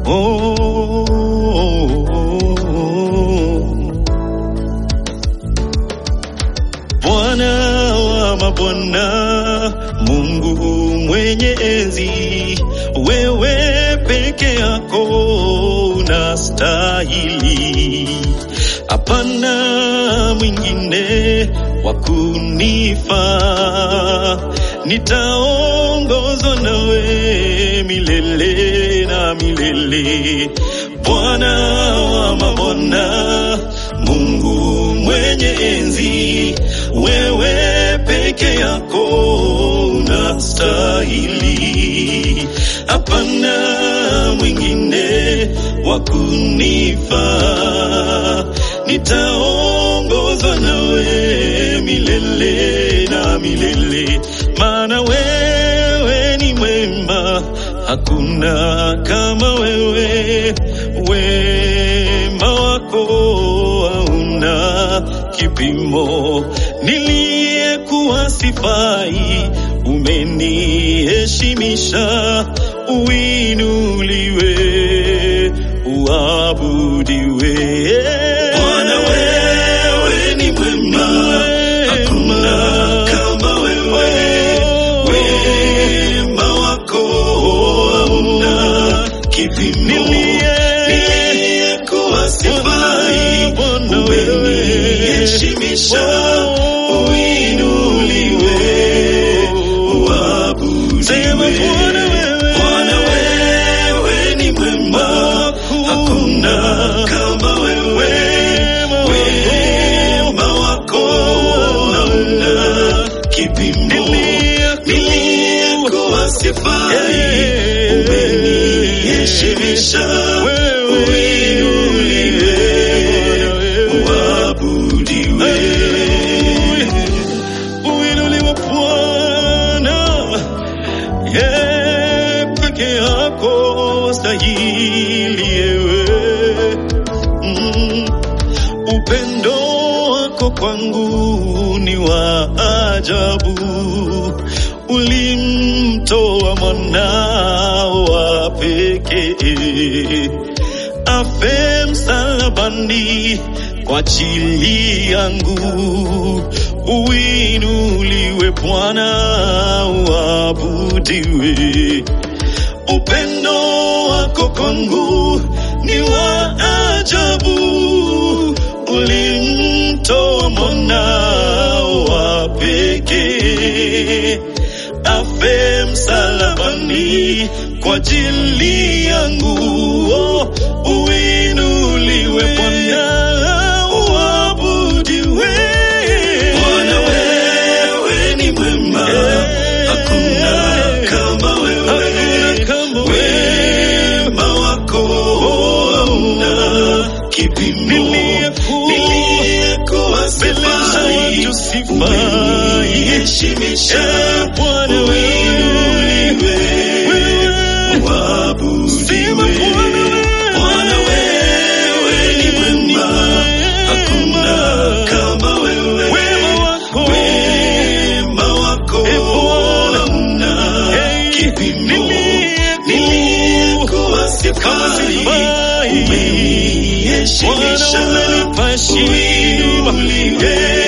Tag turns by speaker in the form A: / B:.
A: Bwana wa mabwana, Mungu mwenye enzi, wewe peke yako unastahili, hapana mwingine wa kunifaa. Nitaongozwa nawe milele na milele, Bwana wa mabwana, Mungu mwenye enzi, wewe peke yako unastahili, hapana mwingine wa kunifaa. Nitaongozwa nawe milele na milele, maana wewe ni mwema, hakuna kama wewe. Wema wako hauna kipimo, niliyekuwa sifai, umeniheshimisha. Uinuliwe, uabudiwe.
B: Bwana wewe ni mwema, hakuna kama wewe. Wema wako hauna kipimo, niliyekuwa sifai, umeniheshimisha. Uinuliwe, uabudiwe. Bwana wewe ni mwema, hakuna kama wewe. Wema wako hauna kipimo, niliyekuwa sifai, umeniheshimisha. Uinuliwe, uabudiwe.
A: Uinuliwe Bwana, yeye peke yako stahili ewe. Mm, upendo wako kwangu ni wa ajabu, ulimtoa mwanao wa pekee afe msalabani kwa ajili yangu. Uinuliwe Bwana, uabudiwe. Upendo wako kwangu ni wa ajabu, ulimtoa mwanao wa pekee afe msalabani kwa ajili yangu. Oh, uinuliwe Bwana, uabudiwe.
B: Bwana wewe ni mwema, hakuna kama wewe.
A: Hakuna kama
B: Wema wako hauna kipimo,
A: Niliyekuwa-
B: niliyekuwa sifai,
A: watu sifai.
B: umeniheshimisha.
A: Eh, Bwana
B: Uinuliwe, uabudiwe.
A: Sema Bwana wewe.
B: Bwana wewe ni mwema, hakuna kama wewe.
A: Wema wako.
B: Wema wako
A: Eh, Bwana.
B: hauna
A: Hey,
B: kipimo,
A: niliyekuwa-
B: niliyekuwa
A: Kama
B: sifai,
A: sifai.
B: umeniheshimisha.
A: Bwana umenipa heshima.
B: Uinuliwe,